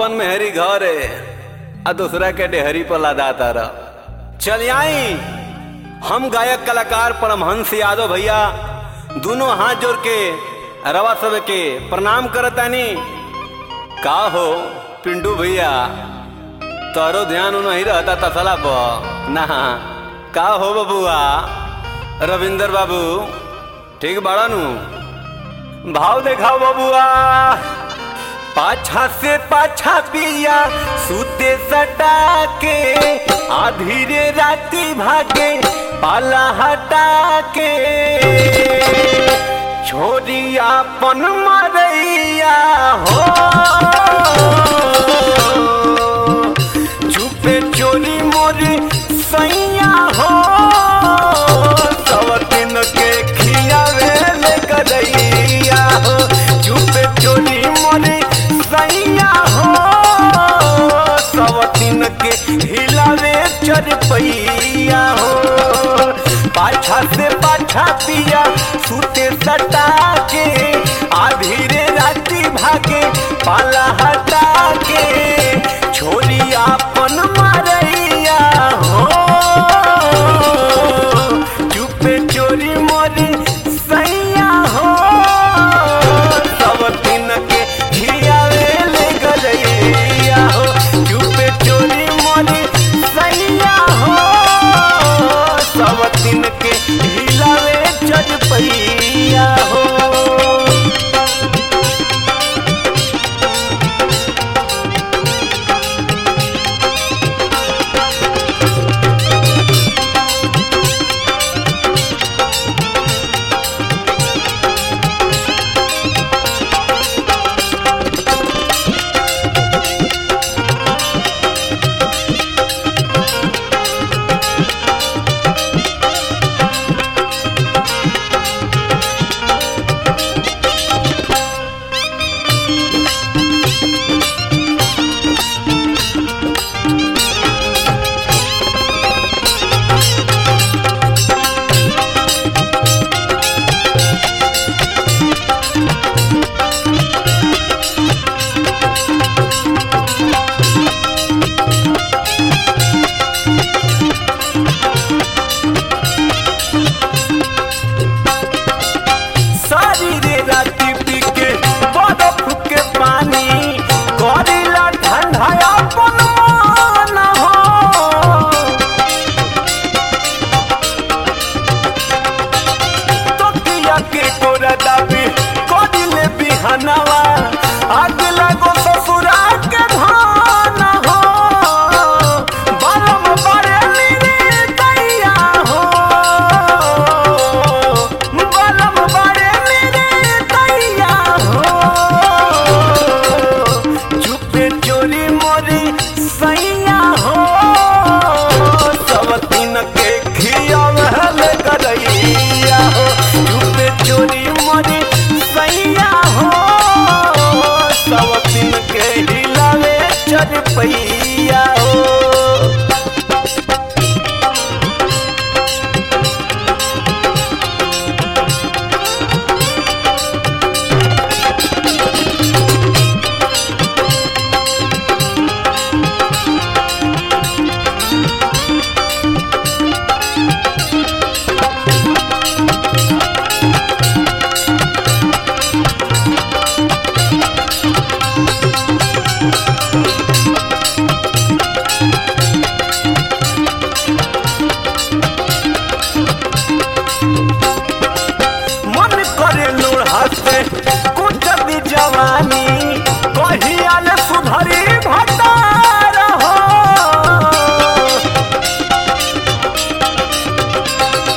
अपन मेहरी घर है आ दूसरा के डेहरी पर लदा तारा चल आई हम गायक कलाकार परमहंस यादव भैया दोनों हाथ जोड़ के रवा सब के प्रणाम करतानी का हो पिंटू भैया तारो ध्यान नहीं रहता तसला पर ना का हो बबुआ रविंदर बाबू ठीक बाड़ा नु भाव देखाओ बबुआ पाछा से पाछा पिया सूते सटा के आधीरे राती भागे पाला हटा के छोरिया पन मरैया हो चुपे चोरी मोरी सैया हो सब दिन के खियावे ले गदैया हो चुपे चोरी मोरी सैया हो सब दिन के हिलावे चरपैया हो पाछा से पाछा पिया सूते सटा के आधीरे राती भागे पाला हटा के छोरी आपन मारैया हो चुपे चोरी मोरी सैया हो सब दिन के खियावे ले गलैया हो चुपे चोरी मोरी सैया हो सब दिन के हिलावे चरपैया हो सारी रे राती पी के बर्फ के पानी करेला ठंडा अपन मन हो तकिया के कोरा दाबी करिले बिहनवा